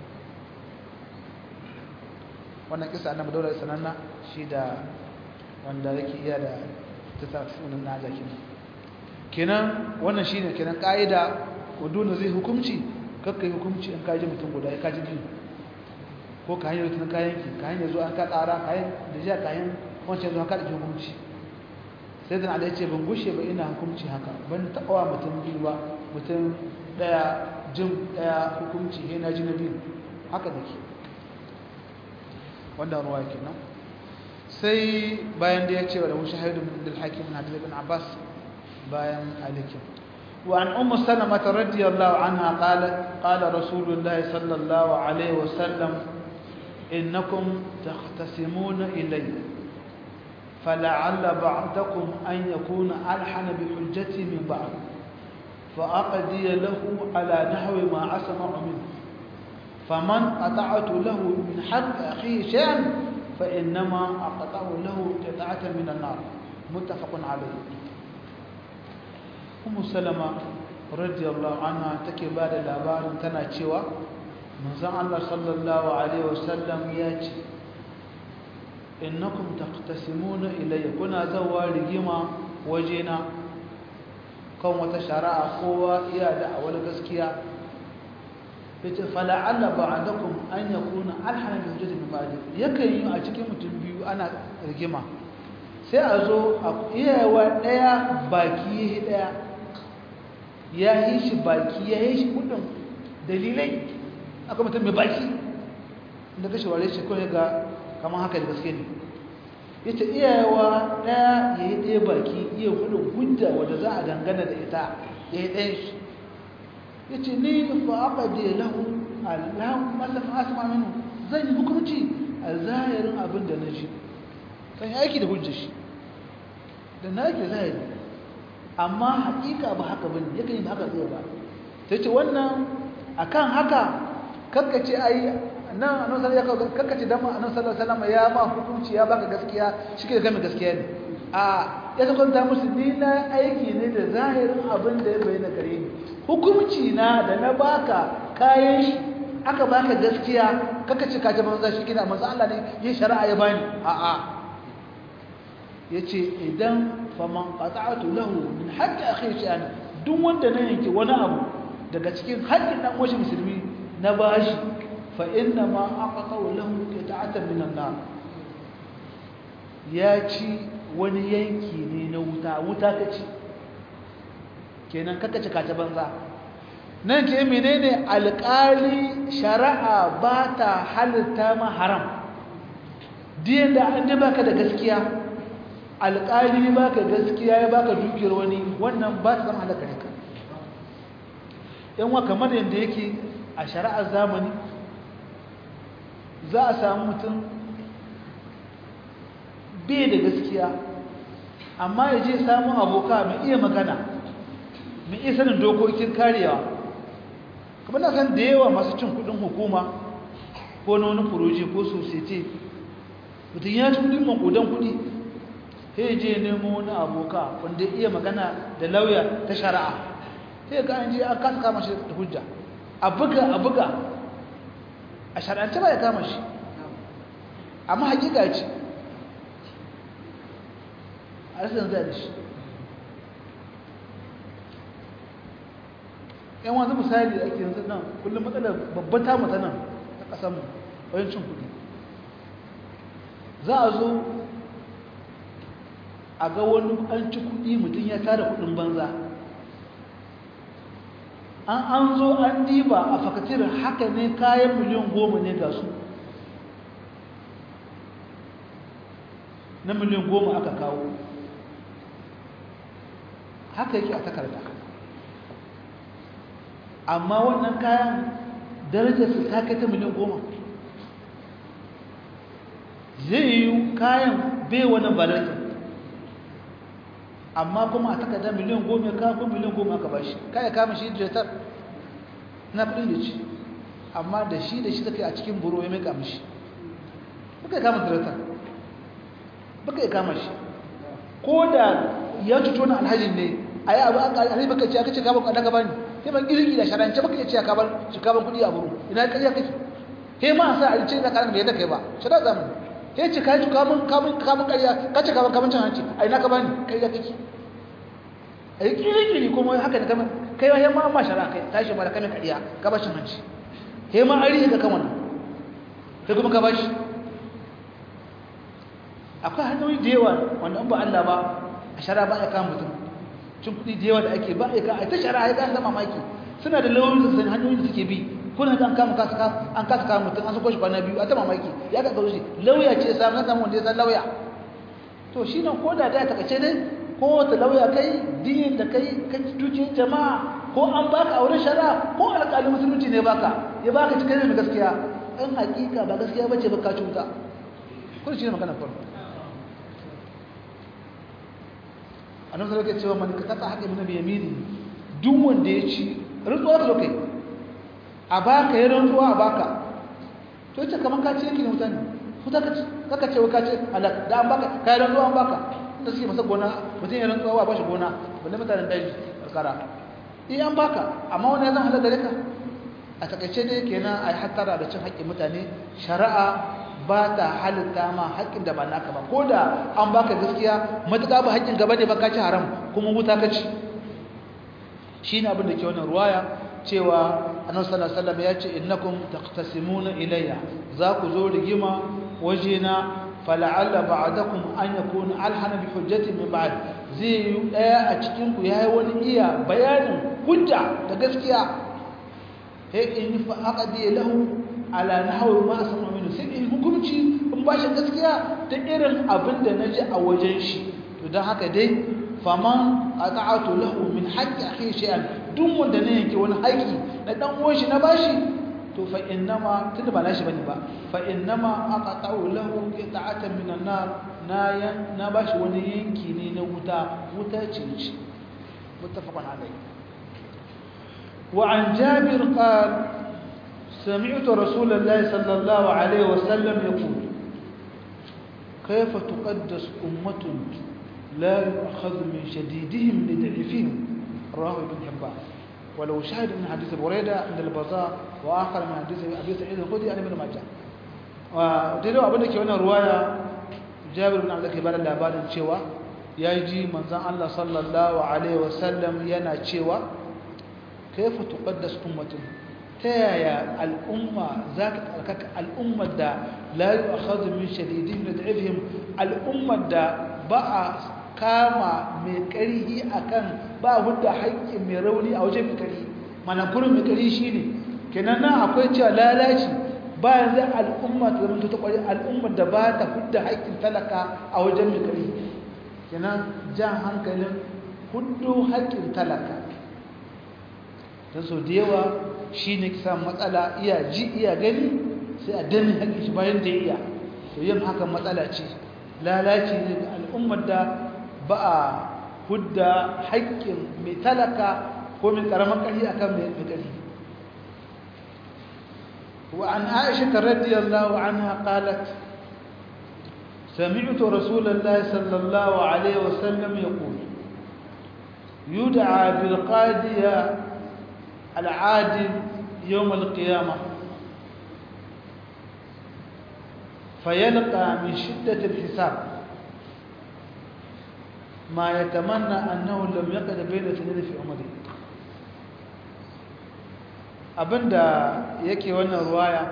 wannan kisa annabi daular sananna shi da wanda yake iya da ta sunan na jakin kenan wannan shine kenan kaida dole zai hukunci kakkai hukunci in kaji mutum guda ya kaji biyu ko ka hanyar tun kayan ki ka hanyar zuwa ka tsara kayan da jiya kayan wancan zuwa ka da hukunci sai dan Allah ya ce ban gushe ba ina hukunci haka ban taɓa mutum biyu ba mutum daya jin daya hukunci he na ji na biyu haka dake wannan ruwa kenan sai bayan da ya ce wa da mushahidun min al-hakim na ibn Abbas bayan alikin وعن أم سلمة رضي الله عنها قالت قال رسول الله صلى الله عليه وسلم إنكم تختصمون إلي فلعل بعضكم أن يكون ألحن بحجتي من بعض فأقضي له على نحو ما أسمع منه فمن قطعت له من حق أخيه شيئا فإنما أقطع له قطعة من النار متفق عليه أم سلمة رضي الله عنها تكبار الأبار تناتشوا من زعل الله صلى الله عليه وسلم ياتي إنكم تقتسمون إلي كنا زوا رجيما وجينا kan wata shari'a kowa iya da awal gaskiya yace fala'alla ba'dakum an yakuna alhana bi hujjati min ba'di yakan yi a cikin mutum biyu ana rigima sai a zo a iyawa daya baki yayi daya ya yi shi baki ya yi shi kudin dalilai aka mutum mai baki da kashe ware shi kawai ga kamar haka da gaske ne ya ce iyayewa ɗaya ya yi ɗaya baki iya hudun hujja wadda za a dangana da ita ya yi ɗaya shi ya ce ni fa aka da lahu allahu mallam asma minu zan yi hukunci a zahirin abin da na ji zan yi aiki da hujjar shi da na yake zahiri amma haƙiƙa ba haka bane yakan yi ba haka zai ba ta ce wannan akan haka kakkace ai nan annabi sallallahu alaihi wasallam kakkace dan annabi sallallahu alaihi wasallam ya ma hukunci ya baka gaskiya shike da game gaskiya ne a ya ta kwanta musu ni na aiki ne da zahirin abin da ya bayyana gare ni hukunci na da na baka kayan shi aka baka gaskiya kakkace ka ta banza shi kina manzo Allah ne yin shari'a ya bani a a yace idan faman qata'tu lahu min haqqi akhi shay'an duk wanda na yanke wani abu daga cikin haƙƙin dan uwan musulmi na bashi fa inna ma aqta'u lahu qita'atan min an-nar ya ci wani yanki ne na wuta wuta kace kenan kaka ci kace banza nan ke menene alƙali shari'a ba ta halitta ma haram diyan da an ji baka da gaskiya alƙali baka gaskiya ya baka dukiyar wani wannan ba ta zama halaka ne ka yanwa kamar yadda yake a shari'ar zamani za a samu mutum bai da gaskiya amma ya je samun aboka mai iya magana mai iya sanin dokokin karewa kamar na san da yawa masu cin kudin hukuma ko na wani furoji ko sosai mutum ya ci kudin makudan kudi sai je nemo wani aboka wanda iya magana da lauya ta shari'a sai ga an je an kasa kama shi da hujja a buga a buga a shari'ance ba ya kama shi amma hakika ce a rasin zai da shi yan wanzu misali da ake yanzu nan kullum matsalar babban ta mata nan ta ƙasanmu wajen cin kuɗi za a zo a ga wani an ci kuɗi mutum ya tara kuɗin banza an an zo an diba a fakatir haka ne kayan miliyan goma ne ga su na miliyan goma aka kawo haka yake a takarda amma wannan kayan darajarsu ta kai ta miliyan goma zai yi kayan bai wani balarkin amma kuma a takarda miliyan goma ya kawo miliyan goma aka bashi kaya kama shi diretar na kudin da ci amma da shi da shi take a cikin buro ya mai kama shi baka yi kama diretar baka yi kama shi ko da ya cuto na alhajin ne a yi abu a ƙarfi baka ce aka ce kama kwanan gaba ne sai ban girgi da sharance baka ce ka bar shi kaban kudi a buru ina ƙarya kake he ma a sa a ce na karan da yadda kai ba shara zamani he ce ka yi kamun kamun kamun ƙarya ka ce kamun kamun cin hanci a ina ka bani ƙarya kake a yi ƙiri-ƙiri kuma haka da kamar kai wa yamma ma shara kai tashi ma da kamin ƙarya ka ba cin hanci he ma an rihe ka kan wannan kai kuma ka ba shi akwai hanyoyi da yawa wanda an ba Allah ba a shara ba ya kama mutum cin kuɗi da yawa da ake ba ya kama ta shara ya kama mamaki suna da lauyoyi da sani hanyoyi da suke bi kuna ga an kama kasa an kasa kama mutum an sako shi kwana biyu a ta mamaki ya ga garo shi lauya ce ya samu na samu wanda ya san lauya to shi nan ko da da ta kace dai ko wata lauya kai dinin da kai ka dukiyar jama'a ko an baka auren shari'a ko alƙali musulunci ne baka ya baka cikin mai gaskiya in hakika ba gaskiya bace ba ka cuta kun shi ne magana farko annabi sallallahu alaihi cewa man katata haqqi min yamini duk wanda ya ci rantsuwa ka kai a baka ya rantsuwa a baka to ita kaman ka ci yake ne mutane kuta ka ci kaka ce ka ce halak da an baka kai rantsuwa an baka da suke masa gona mutum ya rantsuwa ba shi gona balle mutanen daji karkara eh an baka amma wani ya zan halaka gare ka a takaice dai kenan ai hattara da cin haƙƙin mutane shari'a ba ta halitta ma haƙƙin da ba naka ba ko da an baka gaskiya matuƙa ba haƙƙin gaba ne ba ka ci haram kuma wuta ka ci shi ne abin da ke wannan ruwaya cewa annabi sallallahu alaihi wasallam ya ce innakum taqtasimuna ilayya za ku zo rigima wajena fala'alla ba'dakum an yakuna alhana bi hujjati min ba'd zai yi daya a cikin ku yayi wani iya bayanin hujja ta gaskiya he in fa aqdi lahu ala nahwi ma asma minhu sai in hukunci in ba shi gaskiya ta irin abin da naji a wajen shi to dan haka dai faman ata'atu lahu min haqqi akhi shay'an duk wanda ne yake wani haƙi na dan uwan shi na bashi to fa innama tunda ba nashi bane ba fa innama aqata'u lahu qita'atan min an-nar na yan na bashi wani yanki ne na wuta wuta ce ce muttafaqun alayhi wa an jabir qala سمعت رسول الله صلى الله عليه وسلم يقول كيف تقدس أمة لا يؤخذ من شديدهم لضعيفهم رواه ابن حبان ولو شاهد من حديث بريدة عند البزار وآخر من حديث أبي سعيد الخدري عن ابن ماجه ودلو abin da ke wannan ruwaya Jabir bin Abdullah ke bada labarin cewa yaji manzon Allah sallallahu alaihi wasallam yana cewa kayfa tuqaddas ummatun ta yaya al'umma za ka tsarkaka al'ummar da la yu'akhadhu min shadidin da da'ifihim al'ummar da ba a kama mai ƙarhi akan ba hudda haƙƙin mai rauni a wajen mai ƙarhi mana kurin mai ƙarhi shine kenan nan akwai cewa lalaci ba yanzu al'umma ta zama ta ƙwari al'ummar da ba ta hudda haƙƙin talaka a wajen mai ƙarhi kenan jan hankalin huddo haƙƙin talaka don sau da yawa shi ne kisa matsala iya ji iya gani sai a danne haƙƙin shi bayan da iya to yin hakan matsala ce lalaci ne ga al'ummar da ba a hudda haƙƙin mai talaka ko mai ƙaramin ƙarfi a kan mai ƙarfi وعن عائشة رضي الله عنها قالت سمعت رسول الله صلى الله عليه وسلم يقول يدعى بالقادية العادل يوم القيامة فيلقى من شدة الحساب ما يتمنى أنه لم يقد بين اثنين في عمره abinda yake wannan ruwaya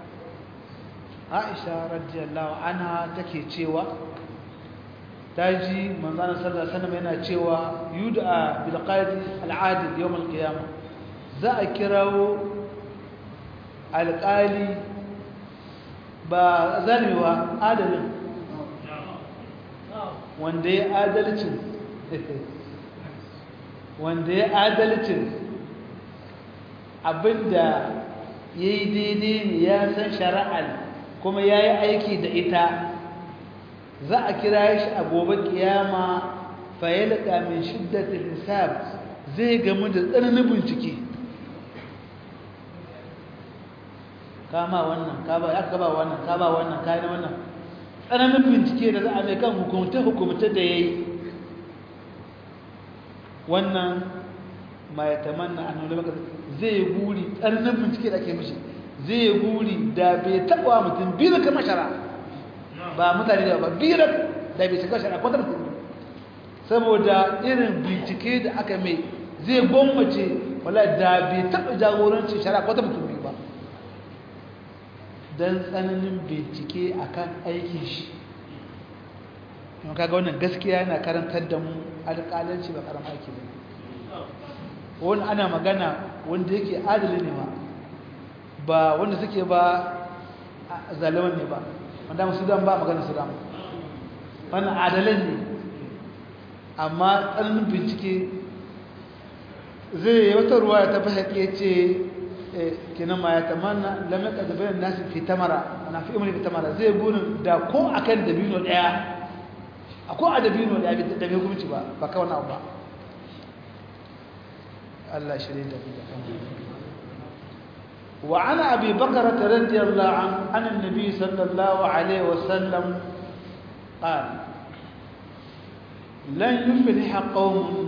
Aisha radiyallahu anha take cewa taji manzon sallallahu alaihi wasallam yana cewa yud'a bil qadi al adil yawm al qiyamah za a kirawo alƙali ba zalmewa adalin wanda ya adalcin wanda ya adalcin abinda ya yi daidai ne ya san shari'ar kuma ya yi aiki da ita za a kira shi a gobe kiyama fayyalaka min shiddatul hisab zai gamu da tsananin bincike kama wannan kaba ya kaba wannan kaba wannan kai wannan tsananin bincike da za a mai kan hukumta hukumta da yayi wannan ma ya tamanna annabi maka zai guri tsananin bincike da ake mishi zai guri da bai taba mutum biyu kamar shara ba mutane da ba biyu da bai shiga shara ko da mutum saboda irin bincike da aka mai zai gwammace wala da bai taba jagorancin shara ko da mutum biyu ba don tsananin bincike akan aikin shi kuma kaga wannan gaskiya yana karantar da mu alƙalanci ba karam aiki ba wani ana magana wanda yake adali ne ba ba wanda suke ba zaliman ne ba wanda musu dan ba magana su dan wannan adalan ne amma tsananin bincike zai yi wata ruwa ya tafi haƙe ce kenan ma ya tamanna lam yaqad bayan nasi fi tamara ana fi umri fi tamara zai gurin da ko akan dabino daya akwai adabino da ya bi da bai hukunci ba ba kawai na ba Allah shirye da mu وعن أبي بكرة رضي الله عنه عن النبي صلى الله عليه وسلم قال لن يفلح قوم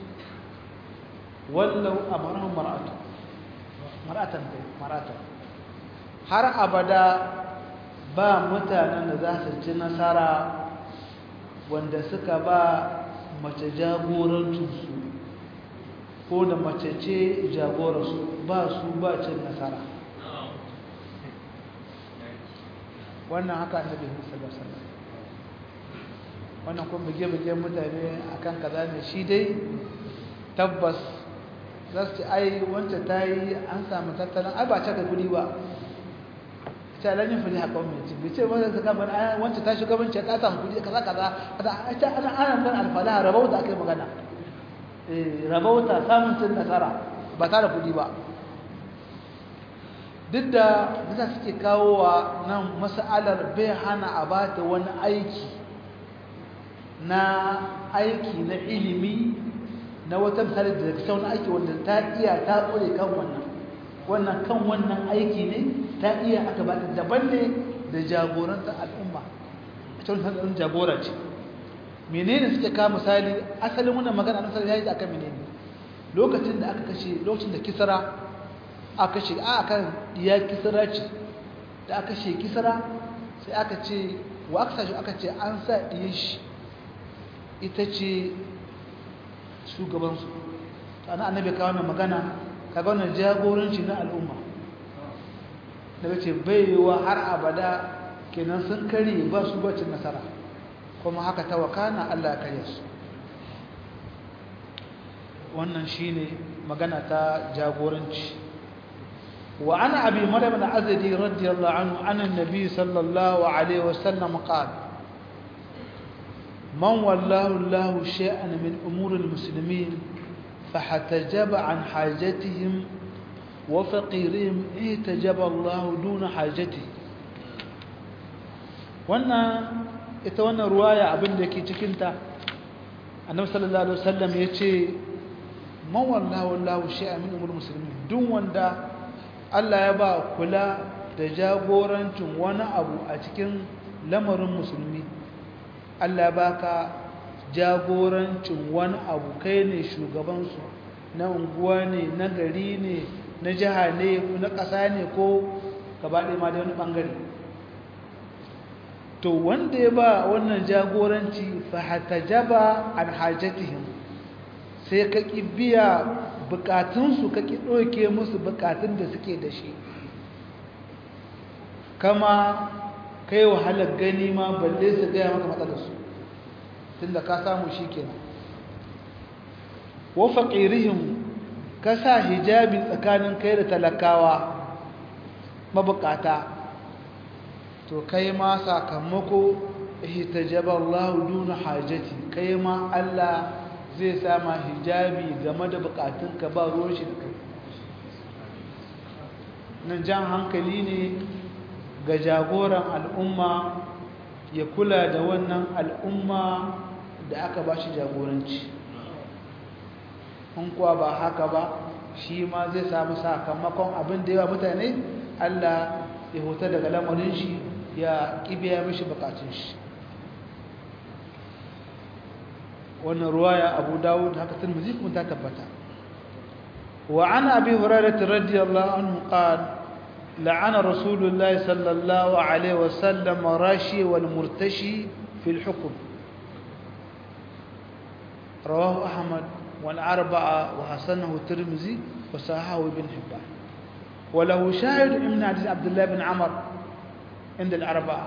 ولو أمرهم مرأة مرأة مرأة har abada ba mutanen da za su ci nasara wanda suka ba mace jagorancinsu ko da mace ce jagoransu ba su ba cin nasara wannan haka annabi sallallahu alaihi wasallam wannan kuma bige-bige mutane akan kaza ne shi dai tabbas za su ce ai wancan ta yi an samu tattalin ai ba ce ga kudi ba ta lanyin fili haka mai ci bai ce wanda ta gaba ai wancan ta shugabanci ta samu kudi kaza kaza ita ana ana ban alfala rabauta akai magana eh rabauta samun cin nasara ba tare kudi ba duk da bisa suke kawo wa nan mas'alar bai hana a bata wani aiki na aiki na ilimi na wata misali da ta wani aiki wanda ta iya ta ƙure kan wannan wannan kan wannan aiki ne ta iya aka ba ta daban ne da jagorantar al'umma a cikin hannun jagora ce menene suke kawo misali asalin wannan magana na misali ya yi akan menene lokacin da aka kashe lokacin da kisara aka kashe a akan ya kisara ce da aka kashe kisara sai aka ce wa aka sashi aka ce an sa ɗiyan shi ita ce shugabansu ana annabi kawo mai magana kaga wannan jagoranci na al'umma daga ce baiwa har abada kenan sun kare ba su bacin nasara kuma haka ta wakana Allah ya karya su wannan shine magana ta jagoranci wa ana abi maryam al-azdi radiyallahu anhu anna an-nabi sallallahu alaihi wasallam qala من والله الله شيئا من أمور المسلمين فحتجب عن حاجتهم وفقيرهم احتجب الله دون حاجته wannan ita wannan ruwaya abin da ke cikinta annabi sallallahu alaihi wasallam ya ce man wallahu wallahu shay'a min umur muslimin duk wanda Allah ya ba kula da jagorancin wani abu a cikin lamarin musulmi Allah baka jagorancin wani abu kai ne shugabansu na unguwa ne na gari ne na jiha ne na ƙasa ne ko gabaɗe ma da wani ɓangare to wanda ya ba wannan jagoranci fahatajaba an hajjatihim sai ka ƙi biya bukatunsu ka ƙi ɗauke musu bukatun da suke da shi kama kai wahalar gani ma balle su gaya maka matsalarsu tun da ka samu shi kenan wa faƙirihim ka sa hijabi tsakanin kai da talakawa mabukata to kai ma sakamako ihtajaba Allah duna hajati kai ma Allah zai sama hijabi game da bukatunka ba ruwan shi da kai nan jan hankali ne ga jagoran al'umma ya kula da wannan al'umma da aka ba shi jagoranci in kuwa ba haka ba shi ma zai samu sakamakon abin da yawa mutane Allah ya huta daga lamarin shi ya kibiya mishi bukatun shi wannan ruwaya abu dawud haka tirmidhi kuma ta tabbata wa an abi hurairah radiyallahu anhu qala لعن رسول الله صلى الله عليه وسلم راشي والمرتشي في الحكم رواه أحمد والأربعة وحسنه الترمذي وصححه ابن حبان وله شاهد من حديث عبد الله بن عمر عند الأربعة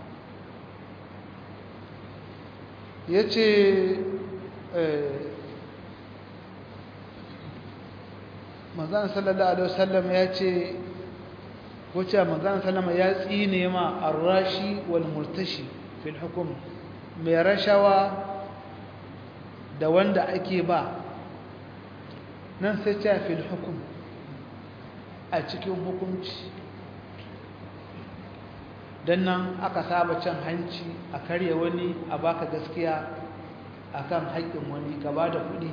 يتي manzan sallallahu alaihi wasallam ya ce wacce manzan sallama ya tsine ma arrashi wal murtashi fil hukum mai rashawa da wanda ake ba nan sai ce fil hukum a cikin hukunci don nan aka saba cin hanci a karya wani a baka gaskiya akan haƙƙin wani ka ba da kuɗi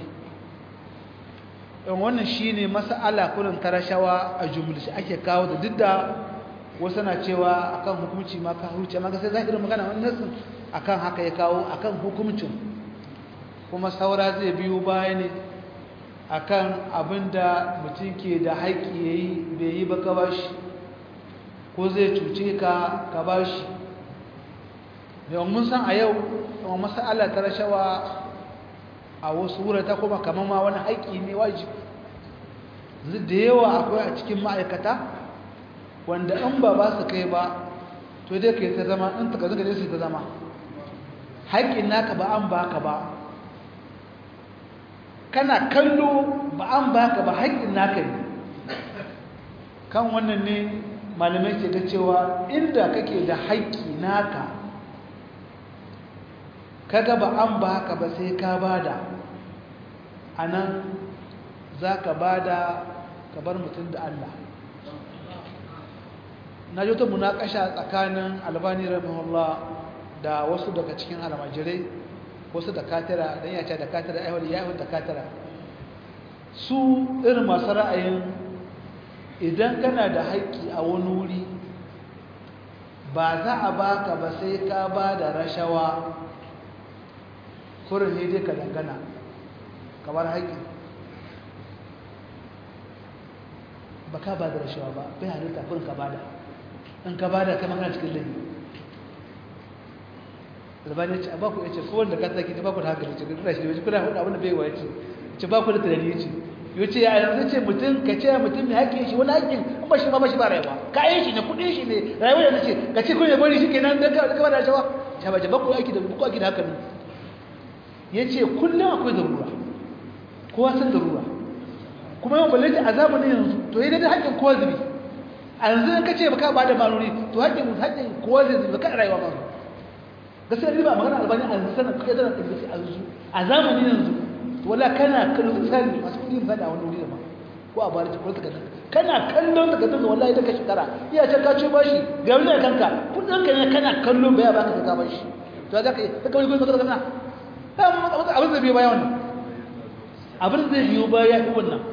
ɗan wannan shi ne masa'ala kurin tarashawa a jumlashi ake kawo da duk da wasu na cewa akan hukumci ma ka huce ma sai zahirin magana wani nasin akan haka ya kawo akan hukumcin kuma saura zai biyo baya ne akan abin da mutum ke da haƙƙi ya yi bai yi ba ka bashi ko zai cuce ka ka bashi yau mun san a yau kuma masala ta rashawa a wasu wurata kuma kamar ma wani haƙƙi ne wajibi da yawa akwai a cikin ma'aikata wanda in ba ba su kai ba to dai ka yi ta zama in taka zuka su ta zama haƙƙin naka ba an baka ba kana kallo ba an baka ba haƙƙin naka ne kan wannan ne malamai ke ga cewa inda kake da haƙƙi naka kaga ba an baka ba sai ka bada anan zaka bada ka bar mutum da Allah na ji wata munakasha tsakanin albani rahimahullah da wasu daga cikin almajirai wasu da katira dan ya ce da katira ai ya yi da katira su irin masu ra'ayin idan kana da haƙƙi a wani wuri ba za a baka ba sai ka ba da rashawa kurin ne dai ka dangana kamar haƙƙi ba ka ba da rashawa ba bai halitta kurin ka bada in ka bada kai magana cikin laifi albani ce a baku ya ce kowar da ka tsaki ta baku da hankali ce kuna shi ne kuna hudu abin da bai wa ya ce ce baku da tunani ya ce yau ce ya yanzu ce mutum ka ce mutum mai haƙƙin shi wani haƙƙin in ba shi ba ba shi ba rayuwa kayan shi ne kuɗin shi ne rayuwa da ce ka ce kuma bari shi ke nan don ka bada rashawa ta bace baku aiki da baku aiki da haka ne ya ce kullum akwai zarura kowa san zarura kuma yawan balle a zamanin yanzu to yi daidai haƙƙin kowa zubi a yanzu ka ce baka ba da maluri to haƙƙin haƙƙin kowa zai zubi kan rayuwa ba gaskiya riba magana albani a yanzu sanar kai zanar ɗaga a yanzu a zamanin yanzu to wala kana kallon tsari masu kuɗi fada wani wuri da ma ko a bari ko ta kadan kana kallon ta kadan wallahi ta ka shekara iya can ka ce bashi ga wani kanka kudin ka ne kana kallo baya baka ka bashi to za ka yi ka kawai ko ka kana abin zai biyo baya wannan abin zai biyo baya yi wannan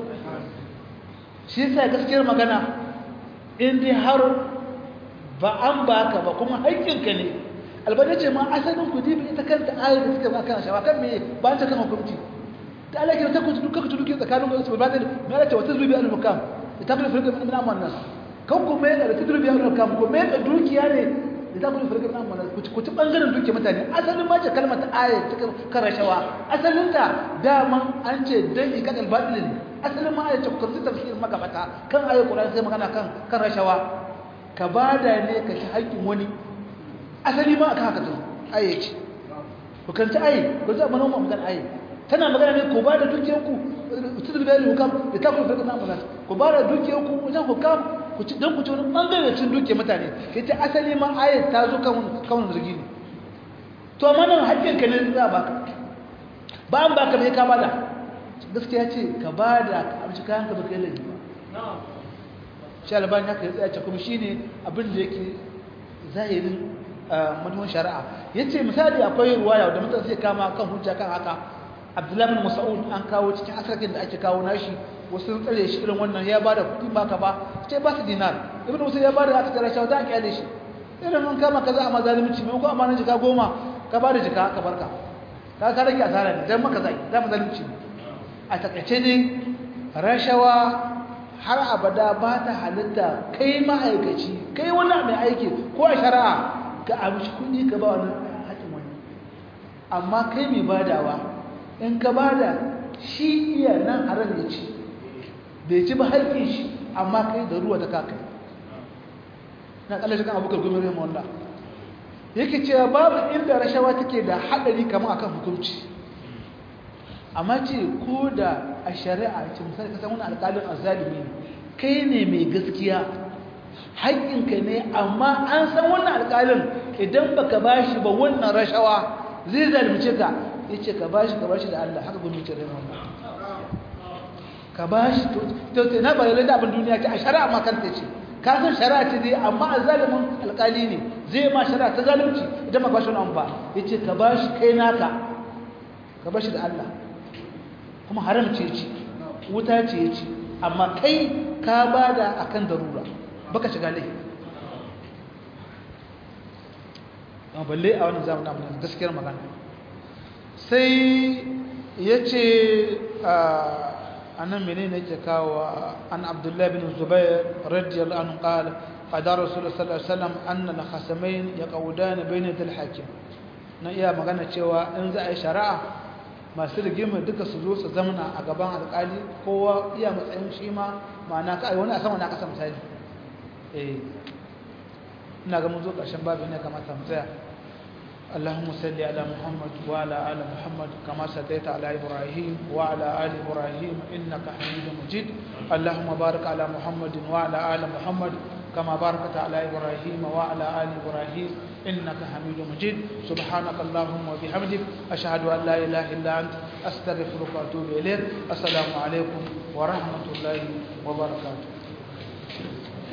shi yasa gaskiyar magana in dai har ba an baka ba kuma haƙƙinka ne albada ce ma asalin ku dibi ita kanta ayar da suka baka shawa kan me ba ta kan hukunci ta Allah ke ta ku duka ku duke tsakanin ku ba da me Allah ce wata zubi al mukam ta kuma firka min amman nas kan ku me da tudrubi al mukam ku me da dukiya ne da ta kuma firka min amman nas ku ci bangaren dukiya mutane asalin ma ce kalmar ta ayar ta kan rashawa asalin ta daman an ce dai kan albatil ne asalin ma ayar ce ku karanta tafsir magabata kan ayar Qur'ani sai magana kan kan rashawa ka bada ne ka ci haƙƙin wani asali ma aka haka tazo aye ce ku kanta aye ku za mana mu magana aye tana magana ne ku ba da dukiyanku tudul bayani hukam da ta ku fara na amana ku ba da dukiyanku wajen hukam ku ci dan ku ci wani bangare cin dukiyar mutane ita asali ma aye ta zo kan kan zargi ne to amma nan haƙƙin ka ne za baka ba an baka bai ka bada gaskiya ce ka bada ka amshi kayan ka baka yi laifi ba shi albani haka ya tsaya ce kuma shine abin da yake zahirin mutumin shari'a ya ce misali akwai ruwaya da mutum zai kama kan hujja kan haka abdullahi bin mas'ud an kawo cikin asarkin da ake kawo nashi wasu sun tsare shi irin wannan ya bada kuɗi baka ba ce ba su dinar ibn musa ya bada aka tsara shi za a kyale shi irin an kama kaza a mazalimci mai ko amanan jika goma ka bada jika ka barka ka ka rage asara ne dan maka zai da mazalimci a takaice ne rashawa har abada ba ta halitta kai ma'aikaci kai wani mai aiki ko a shari'a ka amshi kuɗi ka ba wani haƙin wani amma kai mai badawa in ka bada shi iya nan haram ya ci bai ci ba haƙin shi amma kai da ruwa ta kaka na ƙalashe kan abokar gumi rai mawanda yake cewa babu inda rashawa take da haɗari kama akan hukunci amma ce ko da a shari'a ce misali ka san wani alƙalin azalimi ne kai ne mai gaskiya haƙƙinka ne amma an san wannan alƙalin idan baka bashi ba wannan rashawa zai zalunce ka yace ka bashi ka bashi da Allah haka gwamnati rai wannan ka bashi to to na bare da abin duniya ce a shari'a ma kanta ce ka san shari'a ce dai amma azalimin alƙali ne zai ma shari'a ta zalunci idan ba bashi wani ba yace ka bashi kai naka ka bashi da Allah kuma haram ce ci wuta ce ci amma kai ka bada akan darura baka shiga laifi amma balle a wannan zamanin amma gaskiyar magana sai yace a nan menene yake kawo an abdullahi bin zubair radiyallahu anhu qala qada rasulullah sallallahu alaihi wasallam anna al-khasamain yaqudana bayna al-hakim na iya magana cewa in za a yi shari'a masu rigima duka su zo su zamana a gaban alƙali kowa iya matsayin shi ma ma'ana ka wani a sama na kasa misali eh ina ga mun zo ƙarshen babu ne kamata mu tsaya اللهم صل على محمد وعلى آل محمد كما صليت على إبراهيم وعلى آل إبراهيم إنك حميد مجيد اللهم بارك على محمد وعلى آل محمد كما باركت على إبراهيم وعلى آل إبراهيم إنك حميد مجيد سبحانك اللهم وبحمدك أشهد أن لا إله إلا أنت أستغفرك وأتوب إليك السلام عليكم ورحمة الله وبركاته